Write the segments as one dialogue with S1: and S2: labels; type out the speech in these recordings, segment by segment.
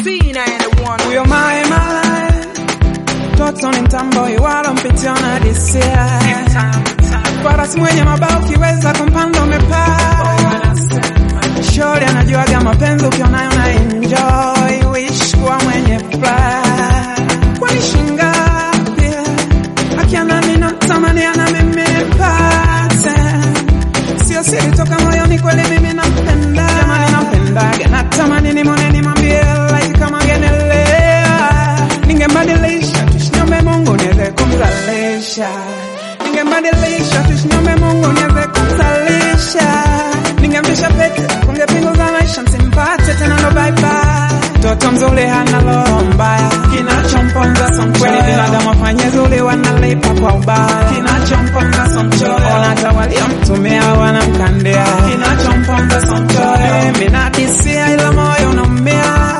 S1: B91.
S2: Huyo mae malaya toto ni mtambo iwalo mpitio na disia farasi mwenye mabao ukiweza kumpanda umepaa shori anajuaga mapenzi ukionayo na enjoy wish kuwa mwenye furaha kwani shingapi akiana nina tamani ana mimi nipate sio siri toka moyoni kweli mimi nampenda jamani nampendaga natamani nimwone nimwambie like kama genelea ningembadilisha tusinyombe Mungu niweze kumzalisha ningembadilisha tusinyombe Mungu niweze kumzalisha ningemvisha pete kunge pingu za maisha msimpate tena no bye bye toto mzuri hana roho mbaya kinachomponza somkweli binadamu afanye zuri wanalipa kwa ubaya kinachomponza somchoyo hata waliomtumia wanamkandia kinachomponza somchoyo mimi nadisia ila moyo unaumia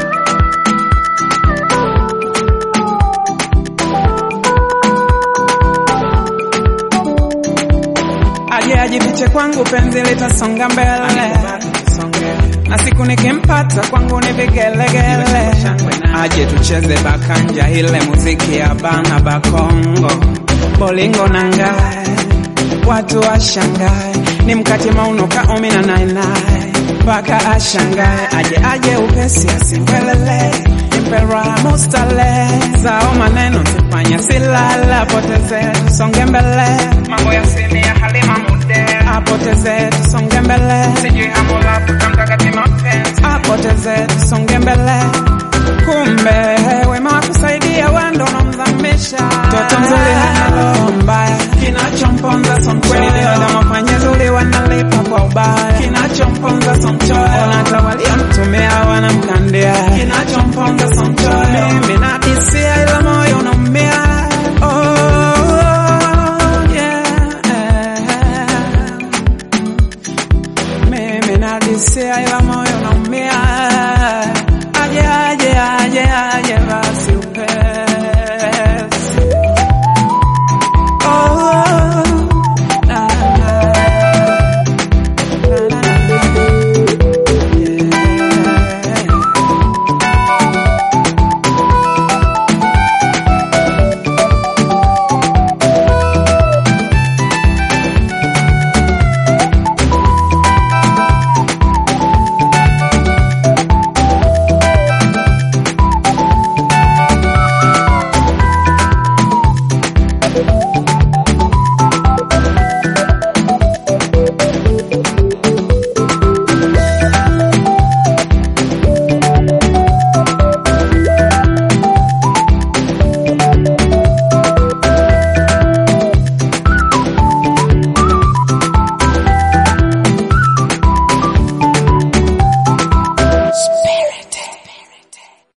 S2: aje ajifiche kwangu penzi litasonga mbele na siku nikimpata kwangu ni vigelegele aje tucheze bakanja ile muziki ya bana bakongo bolingo na ngae watu washangae ni mkati maunuka umi na nainae mpaka ashangae aje aje upesi asimbelele impera mustale zao maneno sifanya silala poteze songe mbele mambo ya simi ya halima mude apoteze tusonge mbele sijui hamula tukamtakati mapenzi apoteze tusonge mbele kumbe wema wa kusaidia wando unamdhamisha toto mzuri hana roho mbaya kinachomponza somkweli binadamu afanye zuri wanalipa kwa ubaya kinachomponza somchoyo hata waliomtumia wanamkandia kinachomponza somchoyo mimi nadisia ila moyo unaumia oh, yeah. mimi nadisia ila moyo unaumia